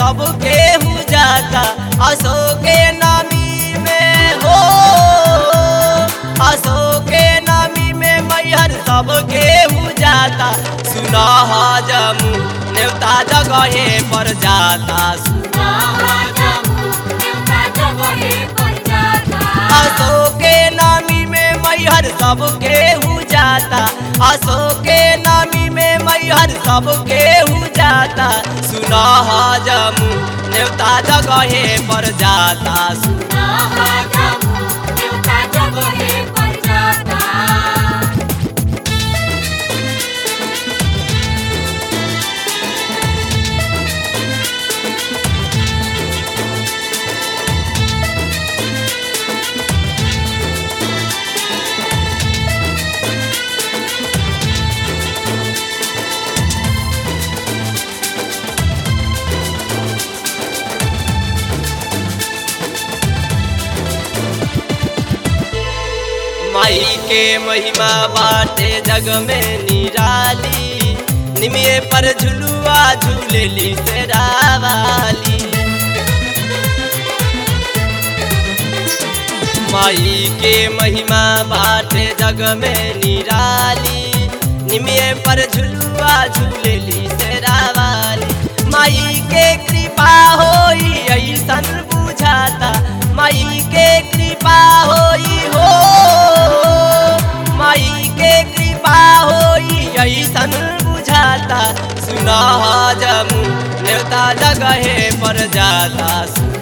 सबके हो जाता असो के नामी में हो असो के नामी में मैहर सबके हो जाता सुना जमू नेवता जगहे पर जाता असो के नामी में मैहर सबके हो जाता असो के नामी में मैहर सबके हो जाता सुना जमू नेवता जगहे पर जाता माई के महिमा बाटे जग में निराली निमिये पर झुलुआ झूलेली से रावाली माई के महिमा बाटे जग में निराली निमिये पर झुलुआ झूलेली से रावाली माई के कृपा होई ऐसन बुझाता माई के कृपा होई हो माई के कृपा होई ऐसन बुझाता सुना जमू नेवता जगहे पर जाता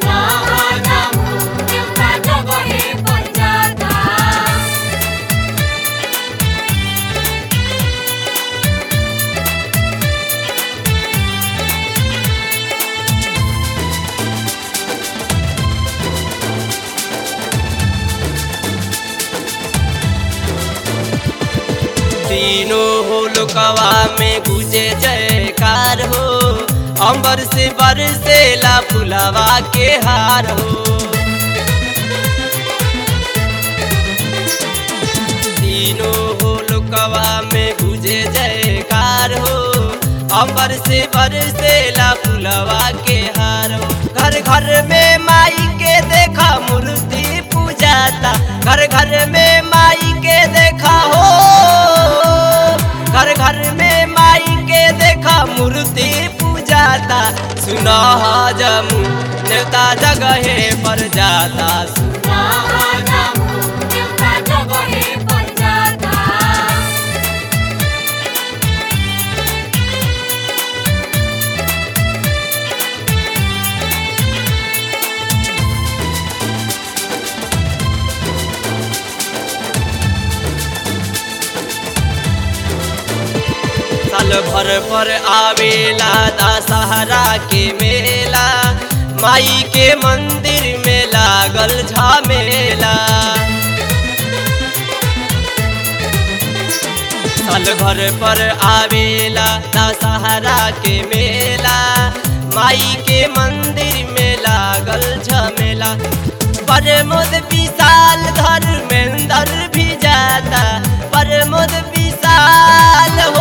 तीनों हो लोकवा में गुजे जयकार हो अंबर से बरसेला फुलवा के हार हो तीनों हो लोकवा में गुजे जयकार हो अंबर से बरसेला फुलवा के हार हो घर घर में माई के देखा मूर्ति पूजाता घर घर में माई के देखा हो घर घर में माई के देखा मूर्ति पूजाता सुना जमू नेवता जगहे पर जाता साल भर पर आवेला दशहरा के मेला माई के मंदिर में लागल झमेला साल भर पर आवेला दशहरा के मेला माई के मंदिर में लागल झमेला परमोद विशाल धर्मेंद्र भी जाता परमोद विशाल हो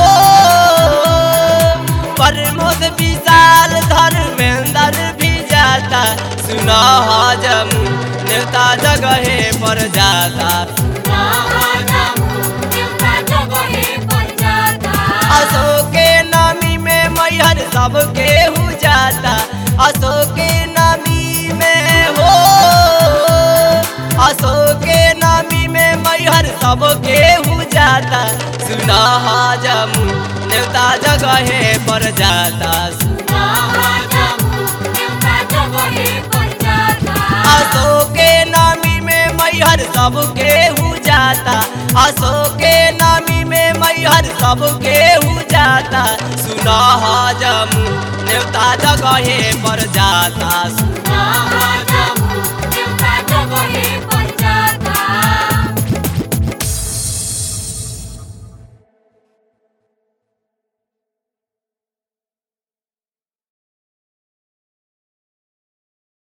प्रमोद विशाल धर्मेंद्र भी जाता सुना जमू नेता जगहे पर जाता अशोक के नामी में मैहर सबके हो जाता अशोक के नामी में हो अशोक के नामी में मैहर सबके हो जाता सुना जमू नेता जगहे पर जाता अशोक के नामी में मैहर सबके हो जाता अशोक के नामी में मैहर सबके हो जाता सुना जमू नेता जगहे पर जाता जगहे पर